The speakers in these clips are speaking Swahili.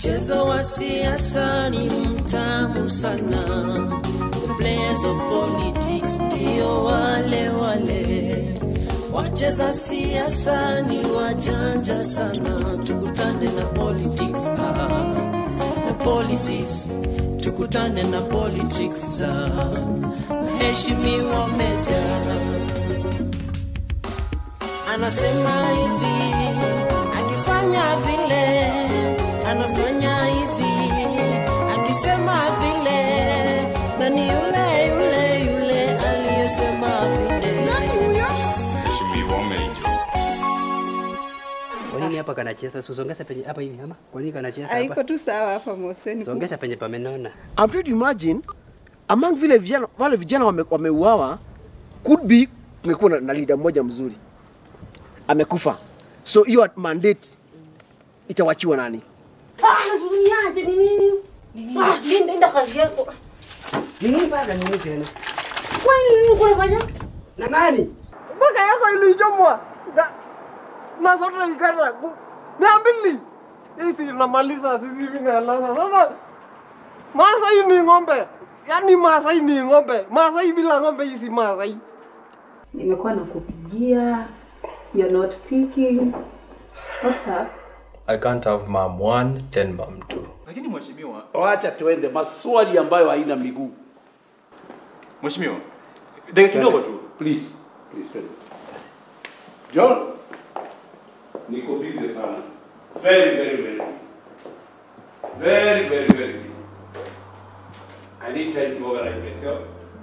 Mchezo wa siasa ni mtamu sana. The players of politics ndio wale wale. Wacheza siasa ni wajanja sana. Tukutane na politics ah, na policies. Tukutane na politics za mheshimiwa Meja anasema hivi, akifanya vile anafanya hivi, akisema vile na ni yule yule yule aliyesema vile. Mheshimiwa Meja. Kwa nini hapa kanacheza? Susongeza penye hapa hivi ama? Kwa nini kanacheza hapa? Haiko tu sawa hapa Moseni. Songesha penye pamenona. I'm trying to imagine among vile vijana wale vijana wame- wameuawa could be kumekuwa na, na leader mmoja mzuri amekufa, so hiyo mandate itawachiwa nani? Niache ni nini? Ah, nenda enda kazi yako. Nini bana nini tena? Kwani nini kunafanya? Na nani? Mpaka yako ilichomwa na na sote ikata mia mbili hisi namaliza sisi vinalasa sasa. Masai ni ng'ombe, yaani Masai ni ng'ombe. Masai bila ng'ombe hisi Masai. Nimekuwa nakupigia, you're not picking. What's up? I can't have mom one, ten mom two. Lakini mheshimiwa, Wacha tuende maswali ambayo haina miguu. mheshimiwa, dakika kidogo tu. Please, please twende. John, niko busy sana. Very, very, very busy. Very, very, very busy. I need time to organize myself.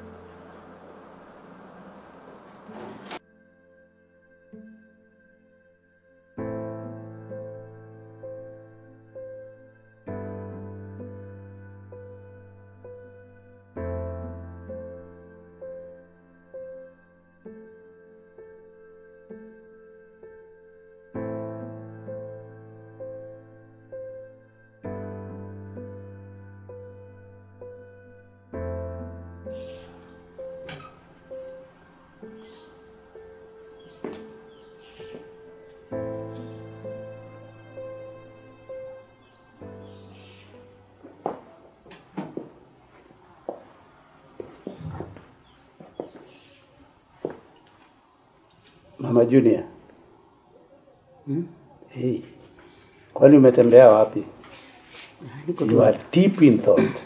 Mama Junior. Hmm? Hey. Kwani umetembea wapi? Niko You are deep in thought.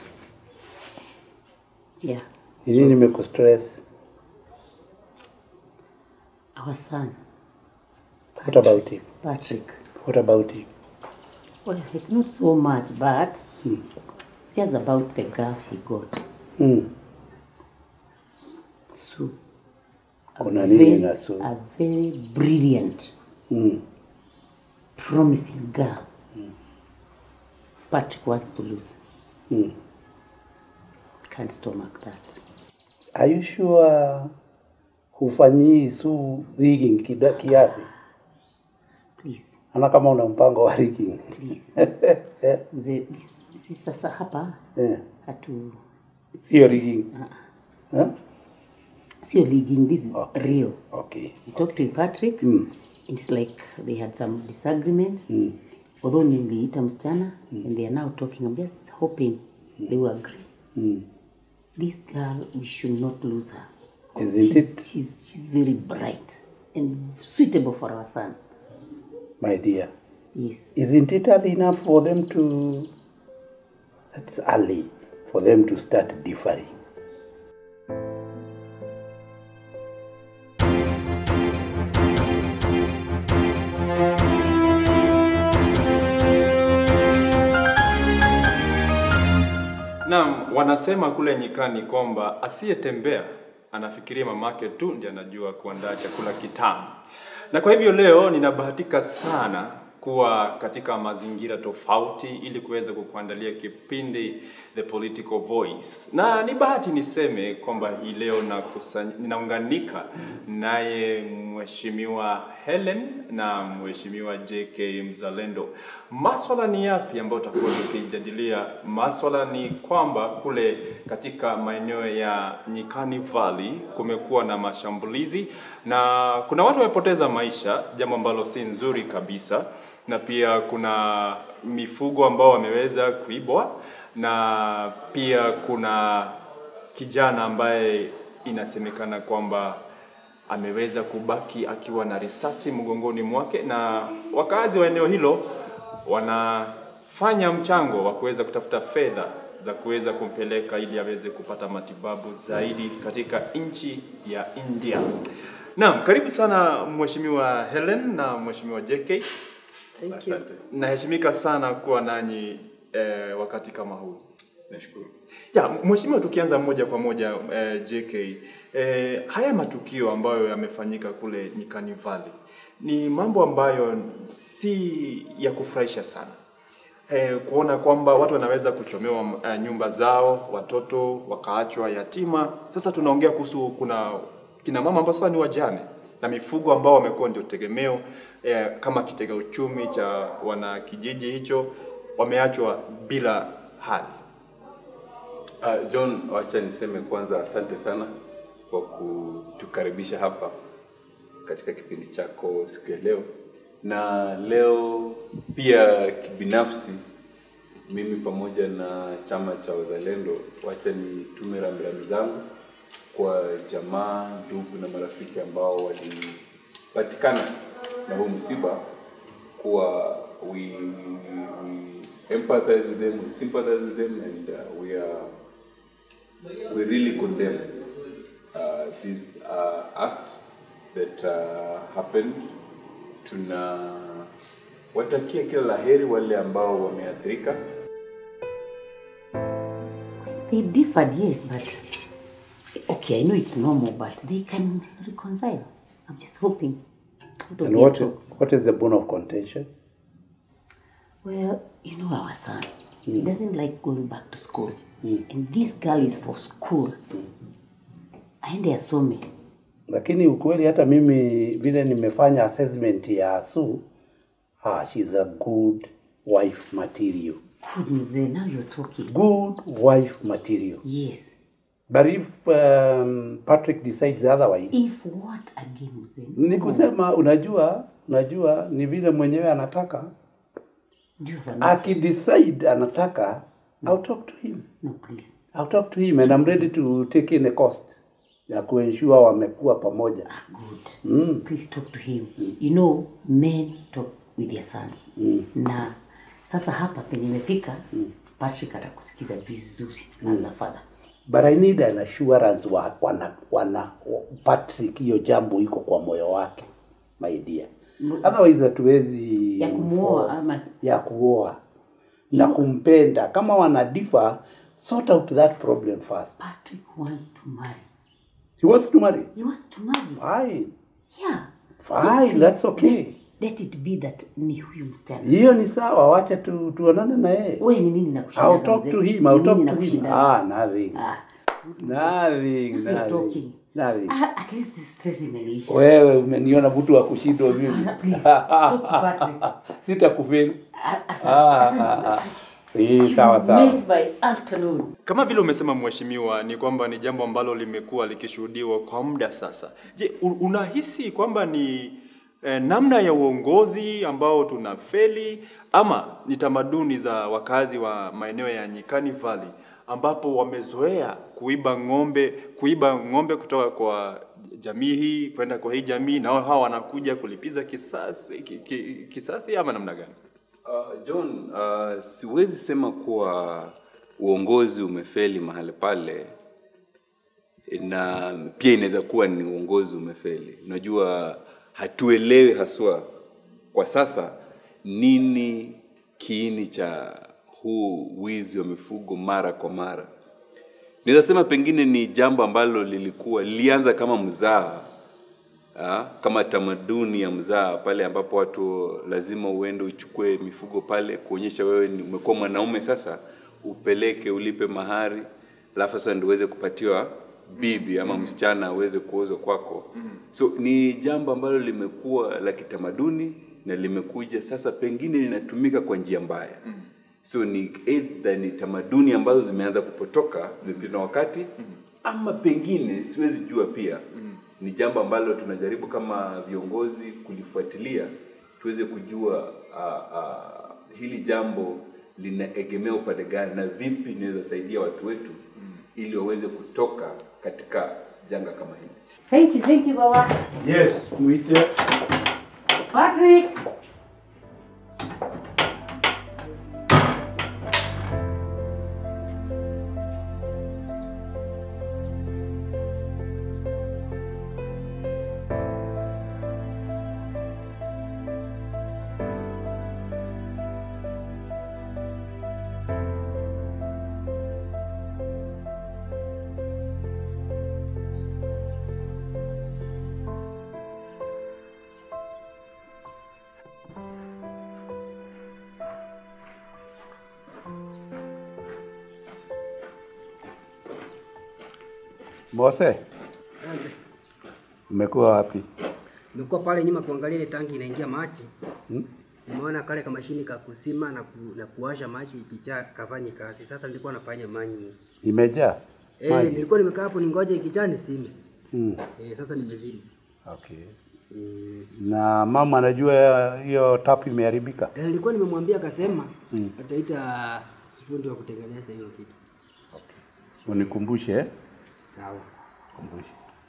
Yeah. Ni nini nimekustress? Our son, What about him? Patrick. What about him? Well, it's not so much, but just about the girl he got. Hmm. Sue. Kuna nini very, na Sue? A very brilliant, Hmm. promising girl. Patrick wants to lose. Hmm. Can't stomach that. Are you sure hufanyii Sue rigging kida, kiasi? Please, Ana kama una mpango wa rigging. please. Mzee, si sasa hapa Eh, hatu Sio rigging. Ah, Eh? sio leaguing, this is Okay. real. Okay. I talked to Patrick. Mm. It's like they had some disagreement. Mm. Although niliita msichana and they are now talking. I'm just hoping they will agree. Mm. This girl, we should not lose her. Isn't she's, it? She's, she's very bright and suitable for our son. My dear. Yes. Isn't it early enough for them to that's early for them to start differing? Naam, wanasema kule nyikani kwamba asiyetembea anafikiria mamake tu ndiye anajua kuandaa chakula kitamu. Na kwa hivyo leo ninabahatika sana kuwa katika mazingira tofauti ili kuweza kukuandalia kipindi The Political Voice. Na ni bahati niseme kwamba hii leo nakusany- ninaunganika naye Mheshimiwa Helen na Mheshimiwa JK Mzalendo. Maswala ni yapi ambayo tutakuwa tukijadilia? Maswala ni kwamba kule katika maeneo ya Nyikani Valley kumekuwa na mashambulizi na kuna watu wamepoteza maisha, jambo ambalo si nzuri kabisa na pia kuna mifugo ambao wameweza kuibwa na pia kuna kijana ambaye inasemekana kwamba ameweza kubaki akiwa na risasi mgongoni mwake, na wakazi wa eneo hilo wanafanya mchango wa kuweza kutafuta fedha za kuweza kumpeleka ili aweze kupata matibabu zaidi katika nchi ya India. Naam, karibu sana Mheshimiwa Helen na Mheshimiwa JK. Asante. Naheshimika sana kuwa nanyi eh, wakati kama huu. Nashukuru. Ya, mheshimiwa, tukianza moja kwa moja eh, JK, eh, haya matukio ambayo yamefanyika kule Nyikani Valley ni mambo ambayo si ya kufurahisha sana. Eh, kuona kwamba watu wanaweza kuchomewa eh, nyumba zao, watoto wakaachwa yatima. Sasa tunaongea kuhusu kuna kina mama ambao sasa ni wajane na mifugo ambao wamekuwa ndio tegemeo eh, kama kitega uchumi cha wana kijiji hicho wameachwa bila hali. Uh, John, wacha niseme kwanza asante sana kwa kutukaribisha hapa katika kipindi chako siku ya leo, na leo pia kibinafsi, mimi pamoja na chama cha Wazalendo, wacha nitume rambirambi zangu kwa jamaa, ndugu na marafiki ambao walipatikana na huu msiba, kuwa we, we, we empathize with them, we sympathize with them and uh, we are we really condemn uh, this uh, act that uh, happened. Tuna watakia kila laheri wale ambao wameathirika. They differed, yes, but okay, I know it's normal, but they can reconcile. I'm just hoping. It'll And be a what, talk. what is the bone of contention? Well, you know our son. He doesn't like going back to school. And this girl is for school. Aende asome. Lakini ukweli hata mimi vile nimefanya assessment ya Sue, ah, she's a good wife material. Good mzee, now you're talking. Good wife material. Yes. But if um, Patrick decides otherwise, If what again mzee? ni kusema unajua, unajua ni vile mwenyewe anataka. Do you have an Akidecide anataka, I'll talk to him. No, please. I'll talk to him and I'm ready to take in a cost ya kuensure wamekuwa pamoja. Good. Mm. Please talk to him. You know, men talk with their sons. Na sasa hapa penye imefika, Patrick atakusikiza vizuri as a father. But I need an assurance wa, wana, wana Patrick, hiyo jambo iko kwa moyo wake my dear. Otherwise hatuwezi Ya kumuoa enforce- ama- ya kuoa na kumpenda. Kama wana differ, sort out that problem first. Patrick wants to marry. He wants to marry. He wants to marry. Fine. Yeah. Fine, that's okay. Let, let it be that ni huyu msichana. Hiyo ni sawa, wacha tu, tuonane na yeye. Wewe ni nini nakushinda? I'll talk to him. I'll talk to him. Ah, nothing. Ah, Nothing, You're nothing. talking. Nothing. ah, at least stress imeisha. Wewe umeniona mtu wa kushindwa mimi. Please, talk to Patrick. Sitakufeli. Ah, asante, Ah, asante, ah, asante. ah. Hii sawa sawa. Make my afternoon. Kama vile umesema mheshimiwa, ni kwamba ni jambo ambalo limekuwa likishuhudiwa kwa muda sasa. Je, u- unahisi kwamba ni eh, namna ya uongozi ambao tunafeli ama ni tamaduni za wakazi wa maeneo ya Nyikani Valley ambapo wamezoea kuiba ng'ombe, kuiba ng'ombe kutoka kwa jamii hii kwenda kwa hii jamii, na hawa wanakuja kulipiza kisasi, ki, ki, kisasi ama namna gani? Uh, John, uh, siwezi sema kuwa uongozi umefeli mahali pale, na pia inaweza kuwa ni uongozi umefeli. Unajua, hatuelewi haswa kwa sasa nini kiini cha huu wizi wa mifugo mara kwa mara. Naweza sema pengine ni jambo ambalo lilikuwa lilianza kama mzaha Ah, kama tamaduni ya mzaa pale ambapo watu lazima uende uchukue mifugo pale kuonyesha wewe ni umekuwa mwanaume sasa, upeleke ulipe mahari, alafu sasa ndio uweze kupatiwa bibi ama msichana aweze kuozwa kwako. So ni jambo ambalo limekuwa la kitamaduni na limekuja sasa, pengine linatumika kwa njia mbaya. So ni either ni tamaduni ambazo zimeanza kupotoka vipindi na wakati, ama pengine siwezi jua pia ni jambo ambalo tunajaribu kama viongozi kulifuatilia tuweze kujua uh, uh, hili jambo linaegemea upande gani na vipi inaweza saidia watu wetu ili waweze kutoka katika janga kama hili. Thank you, thank you, Baba. Yes, muite. Patrick! Mose, umekuwa wapi? Nimekuwa pale nyuma kuangalia ile tanki inaingia maji. Hmm? Nimeona kale kamashini ka kusima na, ku, na kuwasha maji ikijaa kafanyi kazi. Sasa nilikuwa nafanya manyi. Imejaa Eh, maji? nilikuwa nimekaa hapo ningoje ikijaa nisime. Hmm. Eh, sasa nimezima. Okay. Na mama anajua hiyo tap imeharibika? Eh, nilikuwa nimemwambia akasema Hmm. ataita fundi wa kutengeneza hiyo kitu. Unikumbushe eh? Sawa. Kumbushe.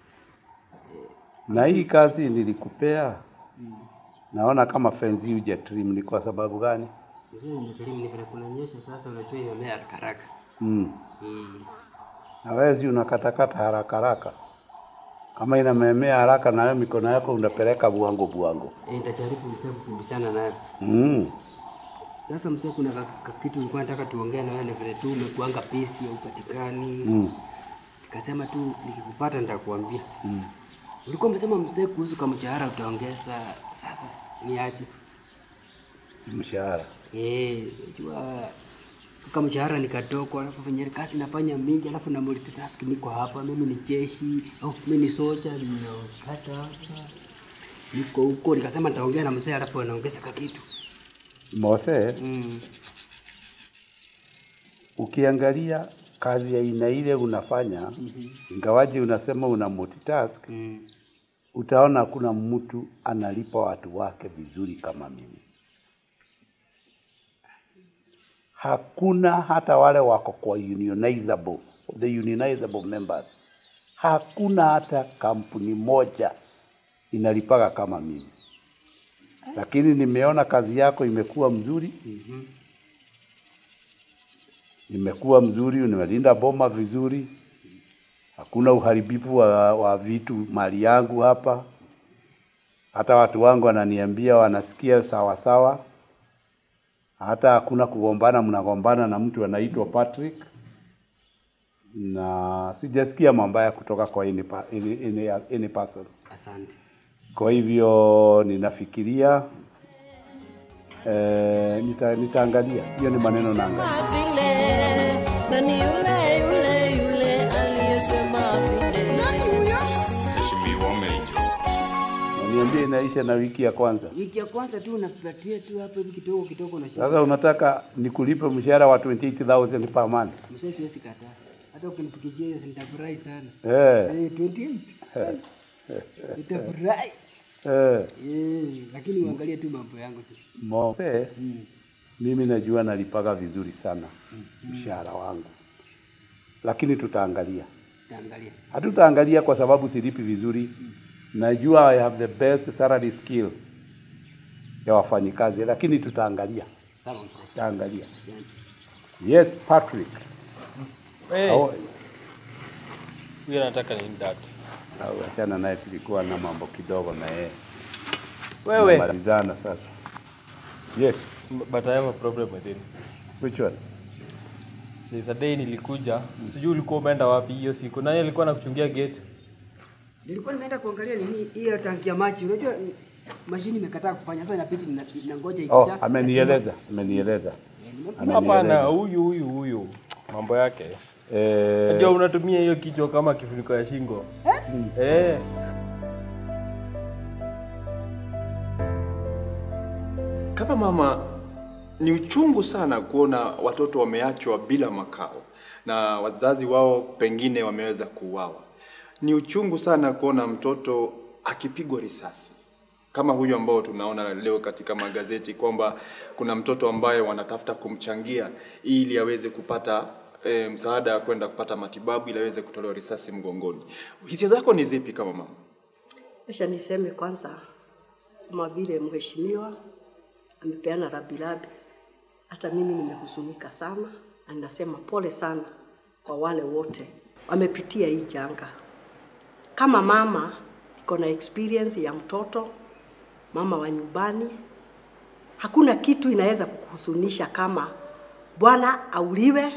Na hii kazi nilikupea, naona kama fenzi huja trim, ni kwa sababu gani? Sasa nimetelimu ni vile kunanyesha sasa unajua imemea haraka haraka. Mm. Mm. Na wewe si unakatakata haraka haraka, kama inamemea haraka, na wewe mikono yako unapeleka buango buango. Eh, nitajaribu msee kukimbizana nayo. Mm. Sasa msee, kuna ka, ka kitu nilikuwa nataka tuongee na wewe, ni vile tu umekuanga pesi upatikani. Mm. Nikasema tu nikikupata nitakuambia. Mm. Ulikuwa umesema mzee kuhusu kama mshahara utaongeza. Sasa ni aje? Mshahara Eh, unajua kama mshahara ni kadogo, alafu venye kazi nafanya mingi, alafu na multitask, niko hapa, mimi ni jeshi au mimi ni soja, nimekata hapa, niko huko. Nikasema nitaongea na mzee, alafu anaongeza ka kitu Mose, mm. ukiangalia kazi ya aina ile unafanya ingawaje unasema una multitask Mm. utaona hakuna mtu analipa watu wake vizuri kama mimi. Hakuna hata wale wako kwa unionizable, the unionizable members, hakuna hata kampuni moja inalipaga kama mimi, lakini nimeona kazi yako imekuwa mzuri Mhm. imekuwa mzuri, umelinda boma vizuri, hakuna uharibifu wa, wa vitu mali yangu hapa. Hata watu wangu wananiambia wanasikia sawa sawa, hata hakuna kugombana, mnagombana na mtu anaitwa Patrick, na sijasikia mambaya kutoka kwa any, pa- any, any, any person. Asante. Kwa hivyo ninafikiria eh, nita, nitaangalia hiyo, ni maneno naangalia. vile na ni yule yule yule aliyesema vile. Mheshimiwa Mejo. Na niambie inaisha na wiki ya kwanza. Wiki ya kwanza tu unapatia tu hapo hivi kidogo kidogo na Sasa unataka nikulipe mshahara wa 28000 per month? mzee, siwezi kataa. Hata ukinifikishia hiyo nitafurahi sana. Eh. Eh, 28. Nitafurahi. Eh, Eh, lakini uangalie tu mambo yangu tu. Mose, mimi najua nalipaga vizuri sana mshahara wangu, lakini tutaangalia. Taangalia. Hatutaangalia kwa sababu silipi vizuri. Najua I have the best salary skill ya wafanyikazi, lakini tutaangalia, Sawa mzee. tutaangalia. Asante. Yes, Patrick. Hey. Au- Huyo anataka nini dad? au achana naye, tulikuwa na mambo kidogo na yeye. Wewe. Tunamalizana sasa. Yes. But I have a problem with him. Which one? There's a day nilikuja, sijui ulikuwa umeenda wapi hiyo siku. Nani alikuwa anakuchungia gate? Nilikuwa nimeenda kuangalia nini hiyo tanki ya maji. Unajua mm, mashini imekataa kufanya. Sasa inabidi nina- ninangoja Oh, ikijaa. amenieleza, amenieleza. Hapana, huyu huyu huyu mambo yake. Eh, Unajua unatumia hiyo kichwa kama kifuniko ya shingo. Eh. Kama mama, ni uchungu sana kuona watoto wameachwa bila makao na wazazi wao pengine wameweza kuuawa. Ni uchungu sana kuona mtoto akipigwa risasi, kama huyu ambao tunaona leo katika magazeti kwamba kuna mtoto ambaye wanatafuta kumchangia ili aweze kupata e, msaada wa kwenda kupata matibabu ili aweze kutolewa risasi mgongoni. Hisia zako ni zipi kama mama? Acha niseme kwanza, kama vile mheshimiwa amepeana rabilabi, hata mimi nimehuzunika sana, na ninasema pole sana kwa wale wote wamepitia hii janga. Kama mama niko na experience ya mtoto, mama wa nyumbani, hakuna kitu inaweza kukuhuzunisha kama bwana auliwe,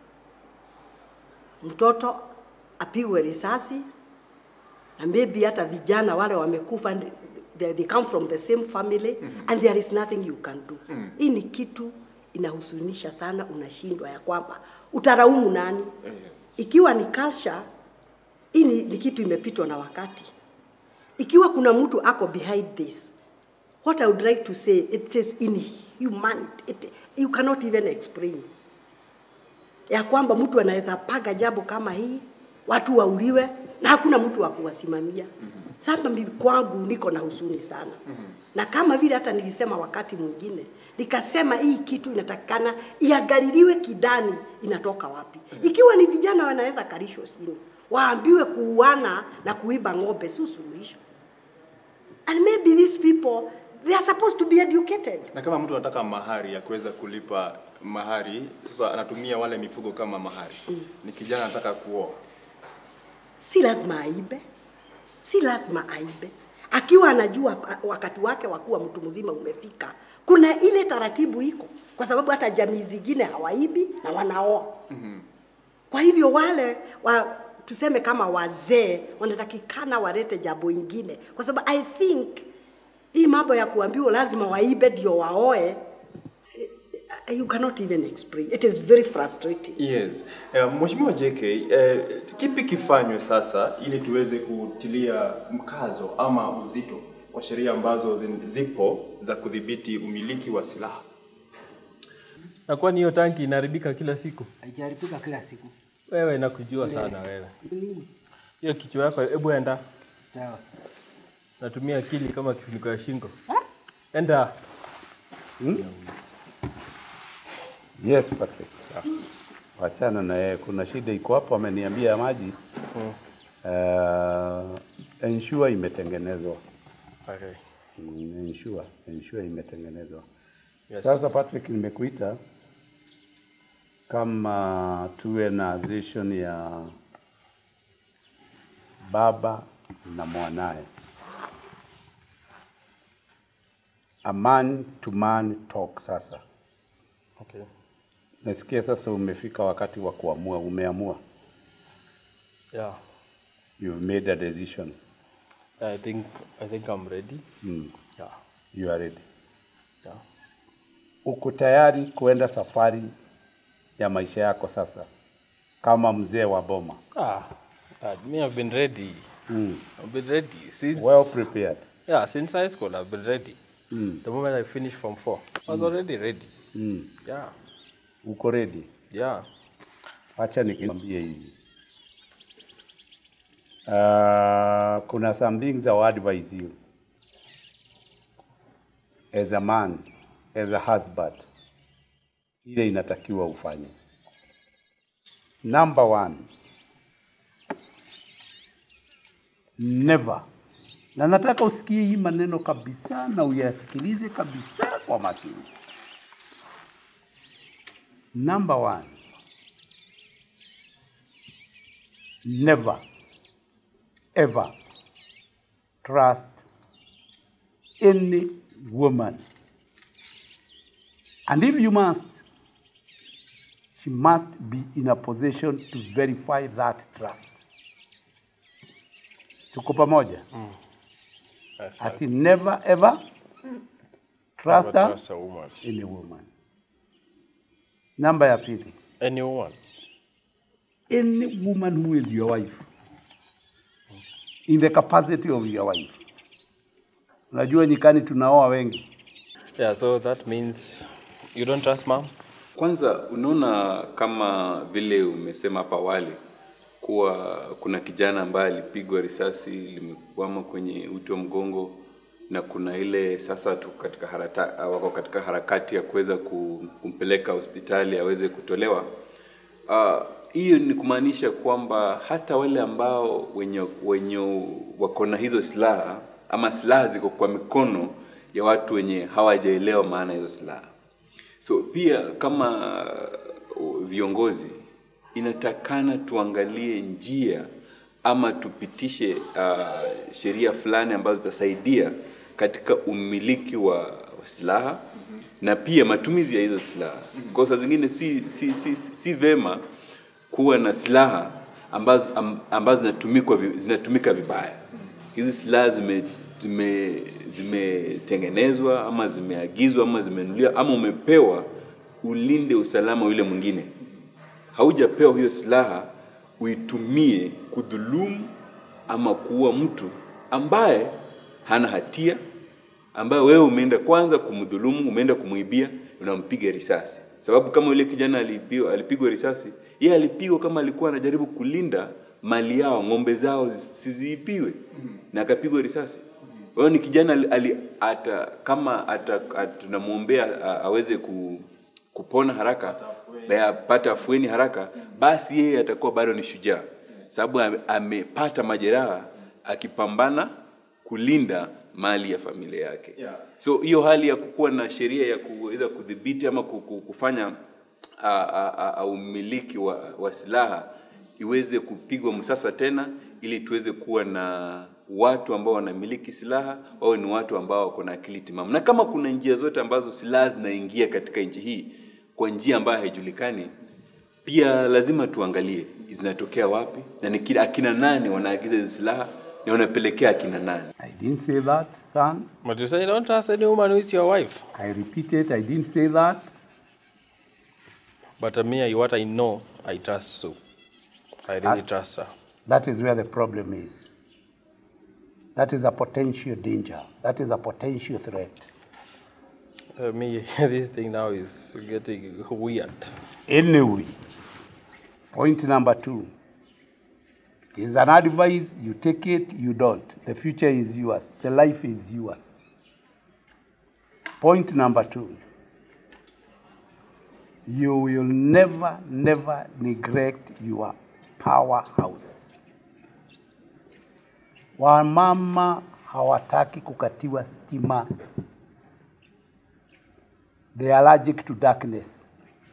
mtoto apigwe risasi, na maybe hata vijana wale wamekufa they, they come from the same family mm -hmm. and there is nothing you can do mm -hmm. hii ni kitu inahuzunisha sana unashindwa ya kwamba utaraumu nani ikiwa ni culture hii ni, ni kitu imepitwa na wakati ikiwa kuna mtu ako behind this what i would like to say it is inhuman it, you cannot even explain ya kwamba mtu anaweza paga jambo kama hii watu wauliwe na hakuna mtu wa kuwasimamia mm-hmm. sasa mimi kwangu niko na huzuni sana mm-hmm. na kama vile hata nilisema wakati mwingine nikasema hii kitu inatakikana iangaliliwe kidani inatoka wapi mm-hmm. ikiwa ni vijana wanaweza kalishwa chini waambiwe kuuana na kuiba ng'ombe si suluhisho and maybe these people they are supposed to be educated Na kama mtu anataka mahari ya kuweza kulipa mahari, sasa anatumia wale mifugo kama mahari. Mm. Ni kijana anataka kuoa. si lazima aibe, si lazima aibe. Akiwa anajua wakati wake wa kuwa mtu mzima umefika, kuna ile taratibu iko, kwa sababu hata jamii zingine hawaibi na wanaoa. Mm-hmm. Kwa hivyo wale wa, tuseme kama wazee wanatakikana walete jambo ingine, kwa sababu I think hii mambo ya kuambiwa lazima waibe ndio waoe, eh, you cannot even explain. It is very frustrating. Yes. Uh, Mheshimiwa JK, uh, kipi kifanywe sasa ili tuweze kutilia mkazo ama uzito kwa sheria ambazo zin- zipo za kudhibiti umiliki wa silaha? Na kwani hiyo tanki inaharibika kila siku? Haijaharibika kila siku. Wewe nakujua sana wewe. Hiyo kichwa yako, hebu enda. Sawa. Natumia akili kama kifuniko ya shingo. Enda. Hmm? Yes, Patrick. Wachana na yeye, kuna shida iko hapo, ameniambia maji Hmm. uh, ensure imetengenezwa. Okay. Mm, ensure, ensure imetengenezwa. Yes. Sasa Patrick, nimekuita kama tuwe na vision ya baba na mwanaye, a man to man talk. Sasa Okay. nasikia sasa umefika wakati wa kuamua, umeamua, Yeah. you've made a decision. I think I think I'm ready. Mm. Yeah. You are ready. Yeah. Uko tayari kuenda safari ya maisha yako sasa kama mzee wa boma? Ah, uh, me I've been ready. Mm. I've been ready since Well prepared. Yeah, since high school I've been ready. Mm. The moment I finished from four, I was Mm. already ready. Mm. Yeah. Uko ready? Yeah. Acha nikwambie hivi. Uh, kuna some things I will advise you as a man, as a husband, ile inatakiwa ufanye. Number one, never, na nataka usikie hii maneno kabisa na uyasikilize kabisa kwa makini. Number one, never ever trust any woman. And if you must, she must be in a position to verify that trust. Tuko pamoja? Mm. That's Ati never ever trust Never her, trust a woman. any woman. Namba ya pili, Any woman. any woman who is your wife in the capacity of your wife. Unajua nyikani tunaoa wengi. Yeah, so that means you don't trust mom? Kwanza unaona kama vile umesema hapa awali kuwa kuna kijana ambaye alipigwa risasi limekwama kwenye uti wa mgongo na kuna ile sasa tu katika harata, wako katika harakati ya kuweza ku- kumpeleka hospitali aweze kutolewa. Ah, Hiyo ni kumaanisha kwamba hata wale ambao wenye, wenye wako na hizo silaha ama silaha ziko kwa mikono ya watu wenye hawajaelewa maana ya hizo silaha. So pia kama uh, viongozi inatakana tuangalie njia ama tupitishe uh, sheria fulani ambazo zitasaidia katika umiliki wa, wa silaha na pia matumizi ya hizo silaha. Kwa saa zingine si, si, si, si, si vema kuwa na silaha ambazo, am, ambazo zinatumikwa vi- zinatumika vibaya. Hizi silaha zime zime zimetengenezwa ama zimeagizwa ama zimenunuliwa ama umepewa ulinde usalama wa yule mwingine. Haujapewa hiyo silaha uitumie kudhulumu ama kuua mtu ambaye hana hatia, ambaye wewe umeenda kwanza kumdhulumu, umeenda kumwibia, unampiga risasi. Sababu kama yule kijana alipigwa, alipigwa risasi, yeye alipigwa kama alikuwa anajaribu kulinda mali yao, ng'ombe zao zis- siziipiwe, na akapigwa risasi. Kwa hiyo ni kijana ali, ali, ata, kama ata, ata, tunamwombea a- aweze ku, kupona haraka na apate afueni haraka, basi yeye atakuwa bado ni shujaa, sababu ame- amepata majeraha akipambana kulinda mali ya familia yake. Yeah. So hiyo hali ya kukuwa na sheria ya kuweza kudhibiti ama ku- ku- kufanya a- a- a- a- umiliki wa, wa silaha iweze kupigwa msasa tena, ili tuweze kuwa na watu ambao wanamiliki silaha wawe ni watu ambao wako na akili timamu, na kama kuna njia zote ambazo silaha zinaingia katika nchi hii kwa njia ambayo haijulikani, pia lazima tuangalie zinatokea wapi na ni kina- akina nani wanaagiza hizi silaha na wanapelekea akina nani. I didn't say that, son. But you say you don't trust any woman who is your wife. I repeat it, I didn't say that. But uh, me, what I know, I trust Sue. I really Ah. trust her. That is where the problem is. That is a potential danger. That is a potential threat. Uh, me, this thing now is getting weird. Anyway, point number two. It is an advice, you take it, you don't. The future is yours, the life is yours. Point number two. You will never, never neglect your powerhouse. Wamama hawataki kukatiwa stima. They are allergic to darkness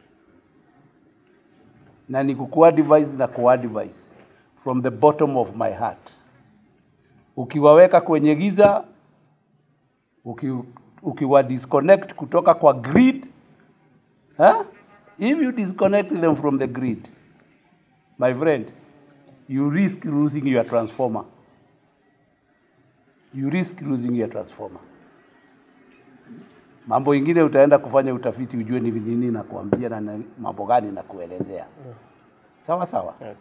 na ni kukuadvise na kuadvise from the bottom of my heart. Ukiwaweka kwenye giza, uki, ukiwa disconnect kutoka kwa grid, huh? if you disconnect them from the grid, my friend, you risk losing your transformer. You risk losing your transformer. Mambo ingine utaenda kufanya utafiti ujue ni nini na kuambia na na mambo gani na kuelezea. Sawa sawa. Yes.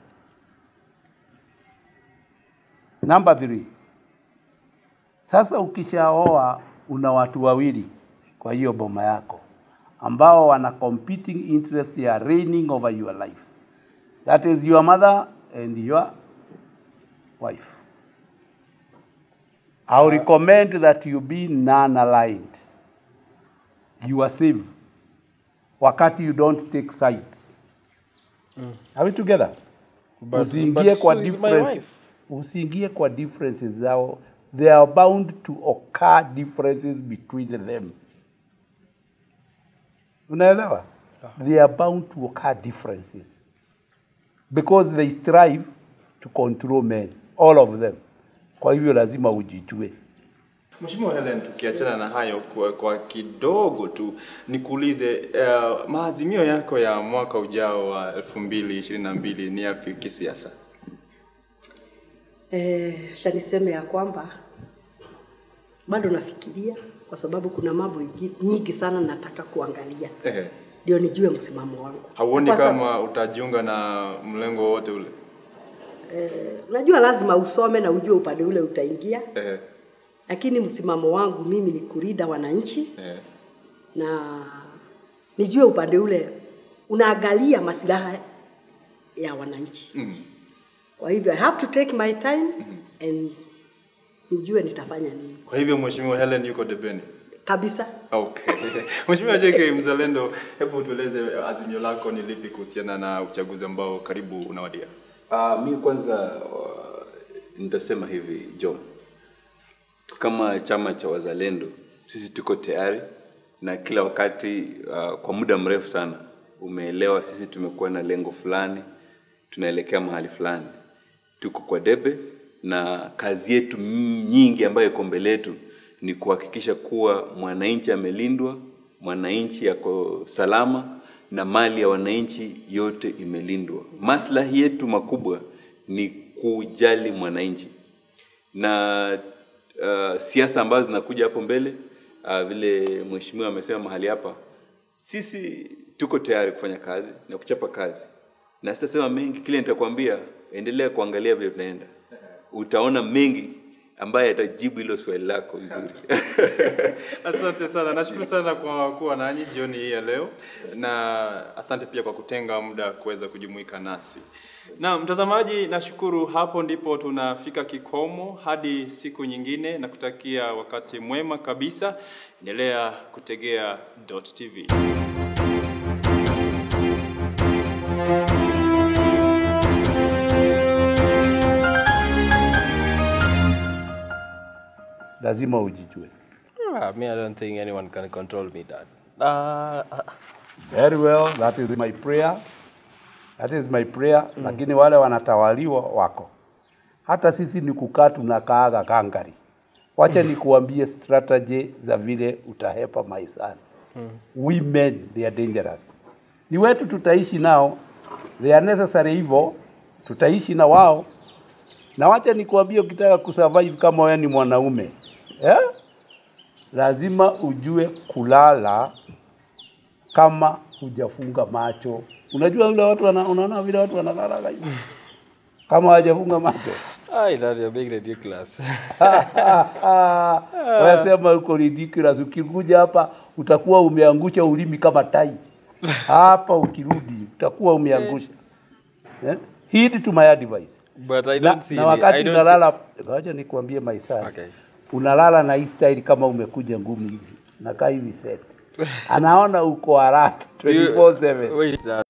Number three. Sasa ukishaoa una watu wawili kwa hiyo boma yako ambao wana competing interest ya reigning over your life. That is your mother and your wife. I recommend that you be non-aligned. You are safe. Wakati you don't take sides. Are we together? But- usiingie but kwa Sue is my difference, wife. usiingie kwa differences zao. There are bound to occur differences between them. Unaelewa? They are bound to occur differences because they strive to control men, all of them. Kwa hivyo lazima ujijue. Mheshimiwa Helen, tukiachana na hayo kwa, kwa kidogo tu nikuulize uh, maazimio yako ya mwaka ujao wa 2022 ni yapi kisiasa? Eh, acha niseme ya kwamba bado nafikiria kwa sababu kuna mambo ingi- nyingi sana nataka kuangalia Ehe. ndio nijue msimamo wangu. Hauoni Kwa sa- kama utajiunga na mlengo wowote ule? eh, unajua lazima usome na ujue upande ule utaingia, Ehe. lakini msimamo wangu mimi ni kurida wananchi Ehe. na nijue upande ule unaangalia masilaha ya wananchi. Mm. Kwa hivyo I have to take my time and nijue nitafanya nini Kwa hivyo Mheshimiwa Helen yuko debeni. kabisa. Okay. Mheshimiwa JK Mzalendo, hebu tueleze azimio lako ni lipi kuhusiana na uchaguzi ambao karibu unawadia? Uh, mi kwanza uh, nitasema hivi John, kama chama cha wazalendo sisi tuko tayari na kila wakati uh, kwa muda mrefu sana umeelewa, sisi tumekuwa na lengo fulani, tunaelekea mahali fulani, tuko kwa debe na kazi yetu nyingi ambayo iko mbele yetu ni kuhakikisha kuwa mwananchi amelindwa, mwananchi yako salama na mali ya wananchi yote imelindwa. Maslahi yetu makubwa ni kujali mwananchi na uh, siasa ambazo zinakuja hapo mbele uh, vile mheshimiwa amesema mahali hapa, sisi tuko tayari kufanya kazi na kuchapa kazi, na sitasema mengi. Kile nitakwambia, endelea kuangalia vile tunaenda, utaona mengi ambaye atajibu hilo swali lako vizuri. Asante sana, nashukuru sana kwa kuwa nanyi jioni hii ya leo, na asante pia kwa kutenga muda kuweza kujumuika nasi. Na mtazamaji, nashukuru. Hapo ndipo tunafika kikomo hadi siku nyingine, na kutakia wakati mwema kabisa. Endelea kutegea Dot TV. lazima ujijue. Ah, me, I don't think anyone can control me, Dad. Uh, Very well, that is my prayer. That is my prayer. Mm. Lakini wale wanatawaliwa wako. Hata sisi ni kukaa tunakaaga kangari. Wacha nikuambie strategy za vile utahepa maishani. Mm. Women they are dangerous. Ni wetu tutaishi nao. They are necessary hivyo. Tutaishi na wao. Na wacha nikuambie ukitaka kusurvive kama wewe ni mwanaume. Eh? Lazima ujue kulala kama hujafunga macho. Unajua vile watu wana, unaona vile watu wanalala hivi kama hawajafunga macho. I thought you're being ridiculous. Wasema uko ridiculous. Ukikuja hapa utakuwa umeangusha ulimi kama tai hapa, ukirudi utakuwa umeangusha eh? Heed to my advice. But I na, don't see na any- wakati I don't unalala, ngoja nikwambie maisani Okay. unalala na hii style kama umekuja ngumu hivi, nakaa hivi set, anaona uko alert 24/7. Wait, Dad.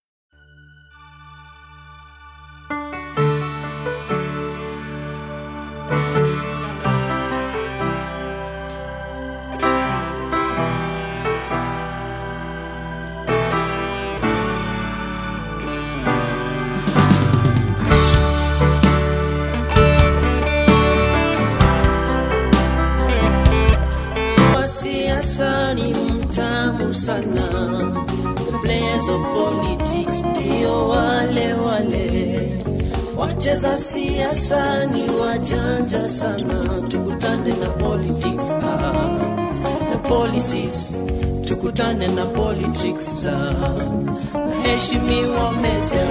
wa siasa ni mtamu sana. The players of politics ndio wale wale, wacheza siasa ni wajanja sana. Tukutane na politics ah, na policies, tukutane na politics za heshimiwa meja